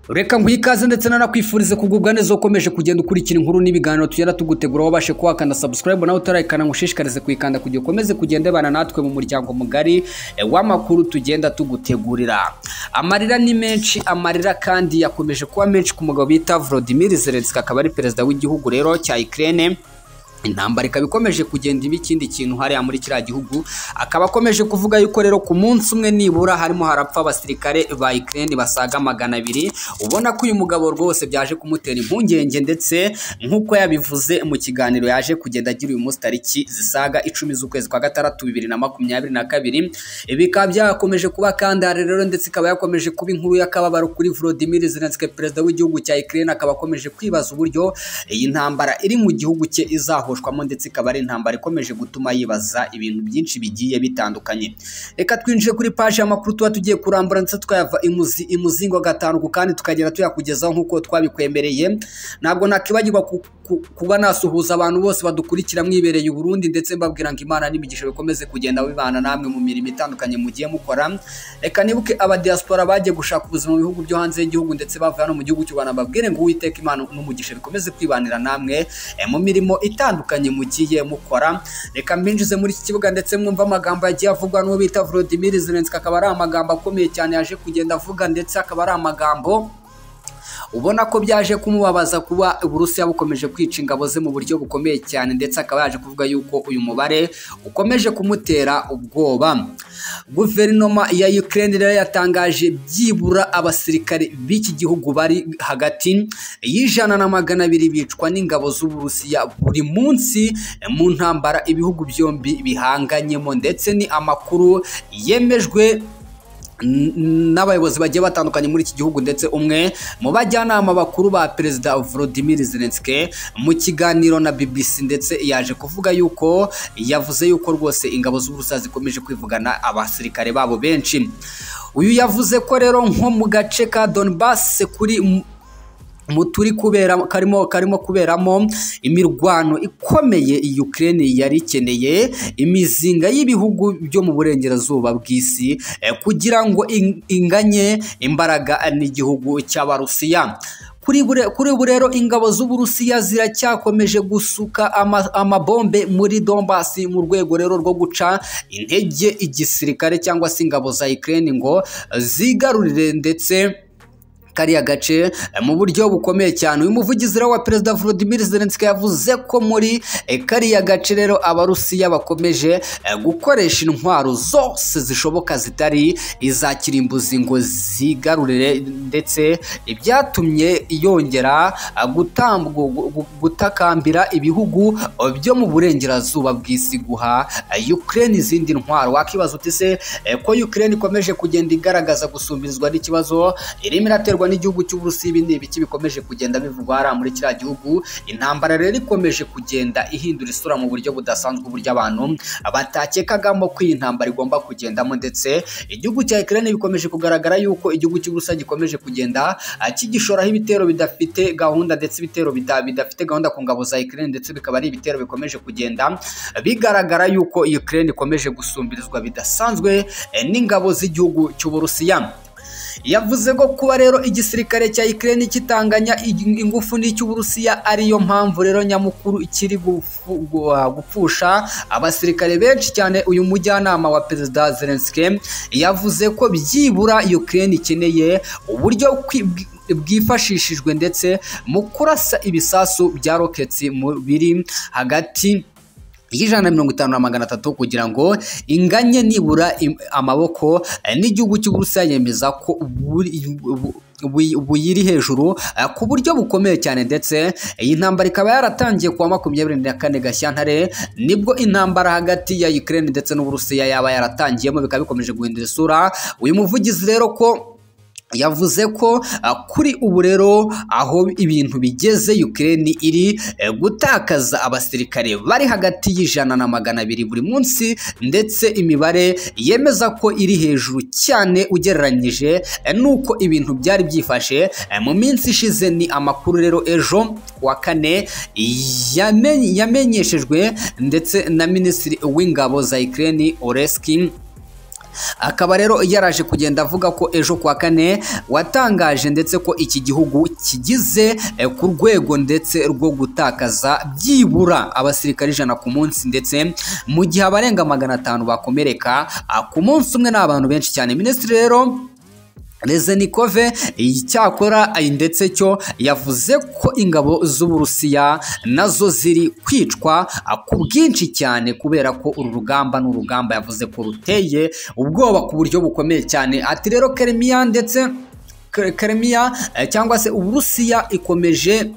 reka nguhe ikaze ndetse nanakwifurize kugubwa neza ukomeje kugenda ukurikira inkuru n'ibiganiro tugenda tugutegura wabashe kuhakana subscribe nawe utarayikana ngushishikarize kuyikanda kugira ukomeze kugenda ubana natwe mu muryango mugari eh, w'amakuru tugenda tugutegurira amarira ni menshi amarira kandi yakomeje kuba menshi ku mugabo bita Volodymyr Zelensky akaba ari perezida w'igihugu rero cya Ukraine intambara ikaba ikomeje kugenda iba ikindi kintu hariya muri kiriya gihugu akaba akomeje kuvuga yuko rero ku munsi umwe nibura harimo harapfa abasirikare ba Ukraine basaga magana abiri ubona ko uyu mugabo rwose byaje kumutera impungenge ndetse nk'uko yabivuze mu kiganiro yaje kugenda agira uyu munsi tariki zisaga icumi z'ukwezi kwa gatandatu bibiri na makumyabiri na kabiri bikaba byakomeje kuba kandi hari rero ndetse ikaba yakomeje kuba inkuru y'akababaro kuri Volodymyr Zelensky perezida w'igihugu cya Ukraine akaba akomeje kwibaza uburyo iyi ntambara iri mu gihugu cye izahoshwamo ndetse ikaba ari intambara ikomeje gutuma yibaza ibintu byinshi bigiye bitandukanye reka twinjire kuri paji y'amakuru tuba tugiye kurambura ndetse tukayava imuzi imuzingo gatanu ku kandi tukagera tuyakugezaho nk'uko twabikwemereye ntabwo nakwibagirwa ku- ku- kuba nasuhuza abantu bose badukurikira mwibereye i Burundi ndetse mbabwira ngo Imana n'imigisha bikomeze kugenda bibana namwe mu mirimo itandukanye mugiye mukora reka nibuke aba diaspora bagiye gushaka ubuzima mu bihugu byo hanze y'igihugu ndetse bavuye hano mu gihugu cy'u Rwanda mbabwire ngo Uwiteka Imana n'umugisha bikomeze kwibanira namwe eh, mu mirimo itandukanye mugiye mukora reka mbinjize muri iki kibuga ndetse mwumva amagambo yagiye avugwa n'uwo bita Volodymyr Zelensky akaba ari amagambo akomeye cyane yaje kugenda avuga ndetse akaba ari amagambo ubona ko byaje kumubabaza kuba uburusiya bukomeje kwica ingabo ze mu buryo bukomeye cyane ndetse akaba yaje kuvuga yuko uyu mubare ukomeje kumutera ubwoba guverinoma ya Ukraine rero yatangaje byibura abasirikare b'iki gihugu bari hagati y'ijana na magana abiri bicwa n'ingabo z'uburusiya buri munsi mu ntambara ibihugu byombi bihanganyemo ndetse ni amakuru yemejwe n- n'abayobozi bagiye batandukanye muri iki gihugu ndetse umwe mu bajyanama bakuru ba perezida Volodymyr Zelensky mu kiganiro na BBC ndetse yaje kuvuga yuko yavuze yuko rwose ingabo z'Uburusiya zikomeje kwivugana abasirikare babo benshi uyu yavuze ko rero nko mu gace ka Donbass kuri mu turi kubera karimo karimo kuberamo imirwano ikomeye iyi Ukraine yari ikeneye imizinga y'ibihugu byo mu burengerazuba bw'isi eh, kugira ngo in- inganye imbaraga n'igihugu cy'abarusiya kuri bure- kuri ubu rero ingabo z'uburusiya ziracyakomeje gusuka ama- amabombe muri Donbass mu rwego rero rwo guca intege igisirikare cyangwa se ingabo za Ukraine ngo zigarurire ndetse kariya gace eh, mu buryo bukomeye cyane uyu muvugizi rero wa perezida Volodymyr Zelensky yavuze ko muri eh, kariya gace rero abarusiya bakomeje eh, gukoresha intwaro zose zishoboka zitari iza kirimbuzi ngo zigarurire ndetse ibyatumye yongera ah, gutambu- gu- gu- gutakambira ibihugu eh, byo mu burengerazuba bw'isi guha eh, Ukraine izindi ntwaro wakibaza uti se eh, ko Ukraine ikomeje kugenda igaragaza gusumbizwa n'ikibazo irimo iraterwa n'igihugu cy'Uburusiya ibi ni ibiki bikomeje kugenda bivugwa hariya muri kiriya gihugu intambara rero ikomeje kugenda ihindura isura mu buryo budasanzwe uburyo abantu batakekagamo ko iyi ntambara igomba kugendamo ndetse igihugu cya Ukraine bikomeje kugaragara yuko igihugu cy'Uburusiya gikomeje kugenda ah, kigishoraho ibitero bidafite gahunda ndetse ibitero bida- bidafite gahunda ku ngabo za Ukraine ndetse bikaba ari ibitero bikomeje kugenda bigaragara yuko Ukraine ikomeje gusumbirizwa bidasanzwe eh, n'ingabo z'igihugu cy'Uburusiya yavuze ko kuba rero igisirikare cya Ukraine kitanganya ing- ingufu n'icy'Uburusiya ariyo mpamvu rero nyamukuru kiri gufu- gu- ah, gupfusha abasirikare benshi cyane uyu mujyanama wa perezida Zelensky yavuze ko byibura Ukraine ikeneye uburyo kwi- bwi- bwifashishijwe ndetse mu kurasa ibisasu bya roketi mu- biri hagati y'ijana na mirongo itanu na magana atatu kugira ngo inganye nibura im- amaboko eh, n'igihugu cy'uburusiya yemeza ko buri- bu- bu- buyiri hejuru eh, ku buryo bukomeye cyane ndetse iyi ntambara ikaba yaratangiye kuwa makumyabiri na kane gashyantare nibwo intambara hagati ya Ukraine ndetse n'uburusiya yaba yaratangiyemo bikaba bikomeje guhindura isura uyu muvugizi rero ko yavuze ko ah, kuri ubu rero aho ibintu bigeze Ukraine iri eh, gutakaza abasirikare bari hagati y'ijana na magana abiri buri munsi ndetse imibare yemeza ko iri hejuru cyane ugereranyije eh, n'uko ibintu byari byifashe eh, mu minsi ishize ni amakuru rero ejo ku wa kane yamenye- yamenyeshejwe ndetse na minisitiri w'ingabo za Ukraine Oleski akaba rero yaraje kugenda avuga ko ejo kwa kane watangaje ndetse ko iki gihugu kigize eh, ku rwego ndetse rwo gutakaza byibura abasirikare ijana ku munsi ndetse mu gihe abarenga magana atanu bakomereka ah, ku munsi umwe ni abantu benshi cyane minisitiri rero Rezenikove icyakora ndetse cyo yavuze ko ingabo z'Uburusiya nazo ziri kwicwa ku bwinshi cyane kubera ko uru rugamba ni urugamba yavuze ko ruteye ubwoba ku buryo bukomeye cyane ati rero Kremia ndetse Kremia eh, cyangwa se Uburusiya ikomeje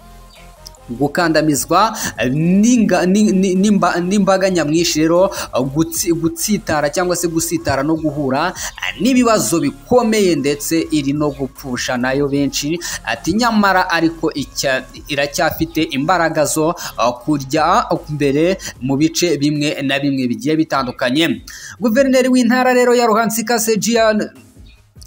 gukandamizwa n'inga- ni- ni- nimba- n'imbaga nyamwinshi rero gutsi- gutsitara cyangwa se gusitara no guhura n'ibibazo bikomeye ndetse iri no gupfusha nayo benshi ati nyamara ariko icya- iracyafite imbaraga zo uh, kurya mbere mu bice bimwe na bimwe bigiye bitandukanye guverineri w'intara rero ya ruhansika sejian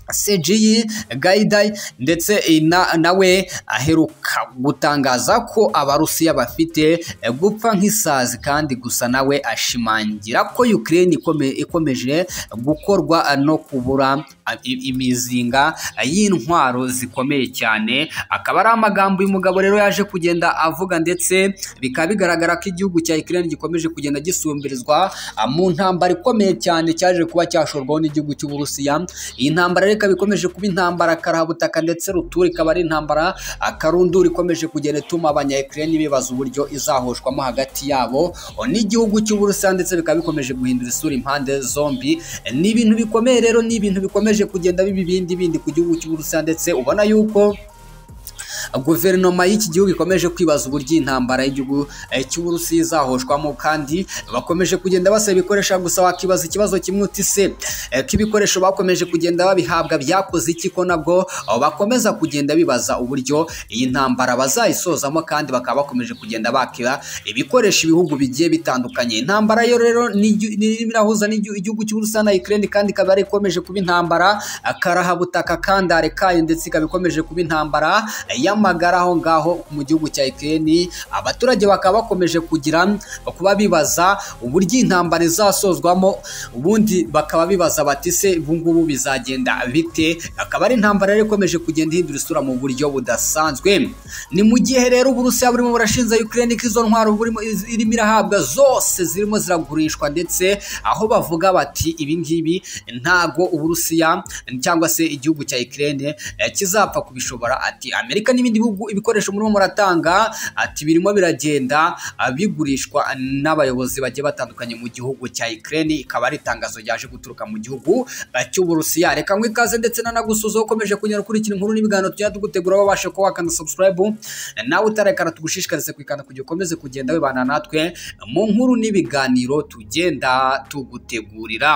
CGI Gaidai ndetse na- nawe aheruka gutangaza ko abarusiya bafite eh, gupfa nk'isazi kandi gusa nawe ashimangira ko Ukraine ikome- ikomeje gukorwa eh, no kubura eh, i- imizinga eh, y'intwaro zikomeye cyane akaba ari amagambo uyu mugabo rero yaje kugenda avuga ndetse bikaba bigaragara ko igihugu cya Ukraine gikomeje kugenda gisumbirizwa ah, mu ntambara ikomeye cyane cyaje kuba cyashorwaho n'igihugu cy'Uburusiya iyi ntambara reka bikomeje kuba intambara karabutaka ndetse rutura ikaba ari intambara akarundura ikomeje kugenda ituma abanyayikirere bibaza uburyo izahoshwamo hagati yabo n'igihugu cy'uburusiya ndetse bikaba bikomeje guhindura isura impande zombi ni ibintu bikomeye rero ni ibintu bikomeje kugenda biba ibindi bindi ku gihugu cy'uburusiya ndetse ubona yuko guverinoma y'iki gihugu ikomeje kwibaza uburyo iyi ntambara y'igihugu eh, cy'uburusiya izahoshwamo kandi bakomeje kugenda basaba ibikoresho gusa wakibaza ikibazo kimwe uti se eh, ko ibikoresho bakomeje kugenda babihabwa byakoze iki ko nabwo oh, bakomeza kugenda bibaza uburyo iyi ntambara bazayisozamo kandi bakaba bakomeje kugenda bakiba ibikoresho ibihugu bigiye bitandukanye intambara yo rero ni igyu- ni irimo irahuza n'igyu- igihugu cy'uburusiya na Ukraine kandi ikaba yari ikomeje kuba intambara akarahabutaka kandare kayo ndetse ikaba ikomeje kuba intambara y'amagara aho ngaho mu gihugu cya Ukraine abaturage bakaba bakomeje kugira kuba bibaza uburyo intambara izasozwamo ubundi bakaba bibaza bati se ubungubu bizagenda bite akaba ari intambara yari ikomeje kugenda ihindura isura mu buryo budasanzwe ni mu gihe rero uburusiya burimo burashinja Ukraine ko izo ntwaro burimo iz- irimo irahabwa zose zirimo ziragurishwa ndetse aho bavuga bati ibi ngibi ntago uburusiya cyangwa se igihugu cya Ukraine eh, kizapfa kubishobora ati Amerika n'ibindi bihugu ibikoresho murimo muratanga ati birimo biragenda ah, bigurishwa n'abayobozi bagiye batandukanye mu gihugu cya Ukraine ikaba ari itangazo ryaje guturuka mu gihugu ah, cy'uburusiya reka nkwe ikaze ndetse nanagusuza ukomeje kunyura kuri iki nkuru n'ibiganiro tujya tugutegura wabasha kuba wakanda subscribe nawe utarekana tugushishikarize kwikanda kugira ukomeze kugenda wibana natwe mu nkuru n'ibiganiro tugenda tugutegurira